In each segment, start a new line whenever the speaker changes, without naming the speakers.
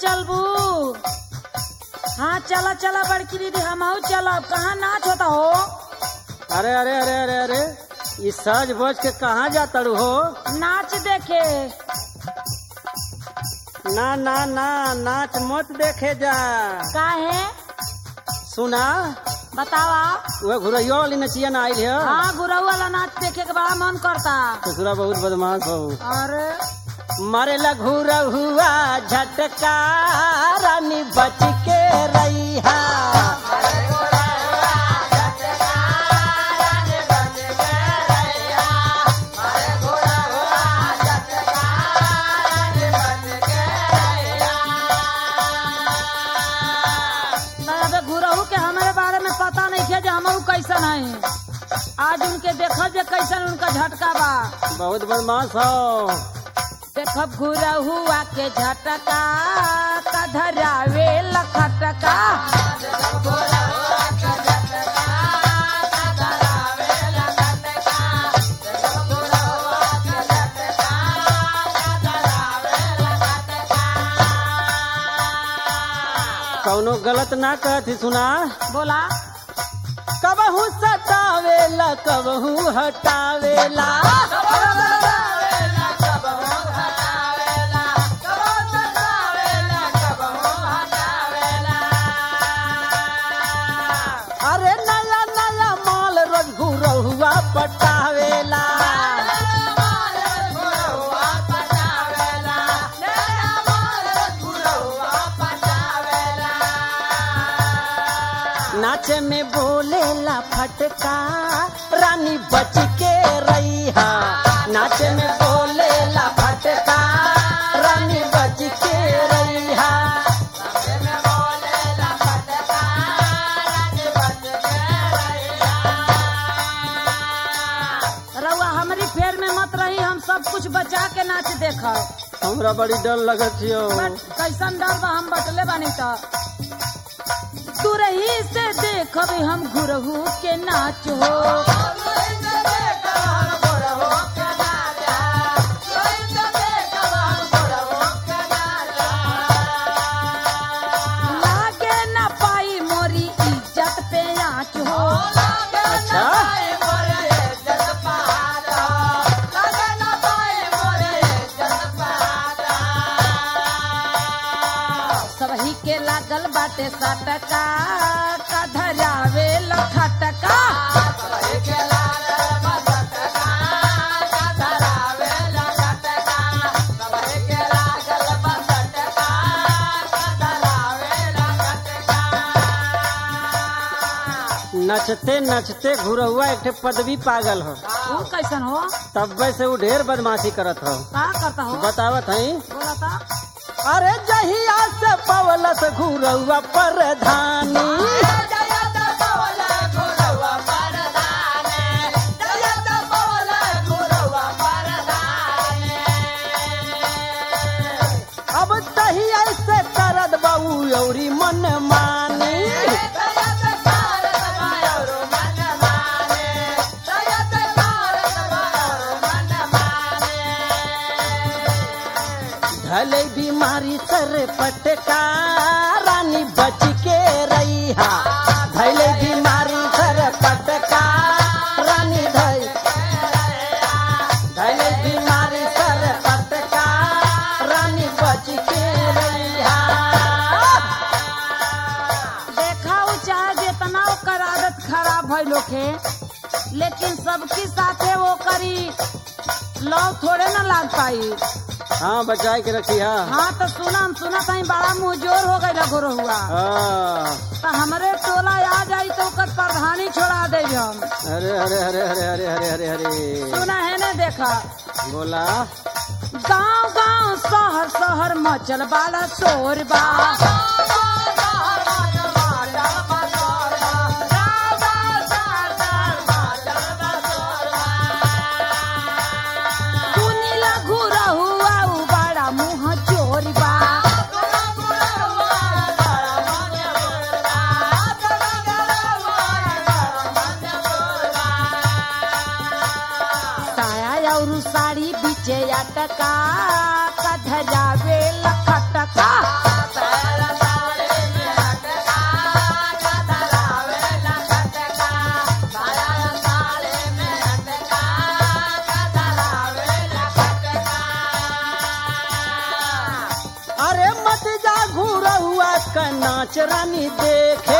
चलबू हाँ चला चला बड़की दीदी हम चलब कहाँ नाच होता हो
अरे अरे अरे अरे अरे ई सज बज के कहाँ जाता रू हो
नाच देखे
ना ना ना नाच मत देखे जा
काहे
सुना
बतावा
वह घुरैयो वाली नचिया ना आई है
हाँ गुरऊ वाला नाच देखे के बड़ा मन करता
ससुरा बहुत बदमाश हो
अरे
मारे लघु रहुआ झटका रानी बच के रैहा
अबे गुरऊ के हमारे बारे में पता नहीं है जो हम कैसन है आज उनके देखल जे कैसन उनका झटका बा
बहुत बदमाश हो
देखब गुरहुआ के झटका कधरावे लखटका
कौनो गलत ना कहती सुना
बोला
कबहू सतावेला कबहू हटावेला अरे नया नया माल रोज घुरहुआ पटावेला नाचे में बोलेला फटका रानी बच के रैहा नाचे में बोलेला फटका रानी बच के रैहा
रउआ हमारी फेर में मत रही हम सब कुछ बचा के नाच देखब
हमरा बड़ी डर लगत हो
बट कैसन डर बा हम बटले बानी तो तू रही से देखब हम गुरहू के नाच हो लागे न पाई मोरी इज्जत पे आँच हो
अच्छा
सबही के लागल बाटे सटका कधरावे लखटका
नचते नचते घुरहुआ एक ठे पदवी पागल हो
वो कैसन हो
तब से वो ढेर बदमाशी करत हो
का करता हो
बतावत हई
बोला था
अरे जहिया से पवलत घुरहुआ परधानी अब तहिया से करत बाऊ औरी मन मानी धले बीमारी सर पटका रानी बच के रैहा धले बीमारी सर पटका रानी धई धले बीमारी सर पटका रानी बच के रैहा
देखा वो चाहे जितना ओकर आदत खराब है लोग के लेकिन सबके साथे वो करी लौ थोड़े ना लाग पाई
हाँ बचाए के रखी हा
हाँ तो सुना हम सुना कहीं बड़ा मुंहजोर हो गई लगो हुआ
हाँ।
तो हमारे टोला आ जाई तो ओकर प्रधानी छोड़ा दे हम
अरे अरे अरे अरे अरे अरे अरे अरे
सुना है ना देखा
बोला
गांव गांव शहर शहर मचल वाला शोर बा सुनीला घुरा हुआ उ बड़ा मुंह चोर बा साया और साड़ी बीचे अटका कधरावे लखटका
जा घुरहुआ का नाच रानी देखे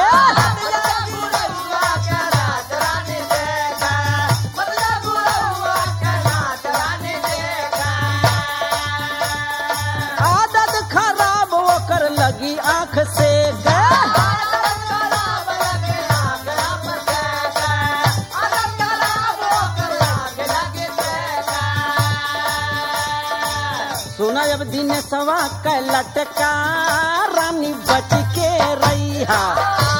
आदत खराब ओकर लगी आंख से सुना जब दिन सवा क लटका रानी बच के रही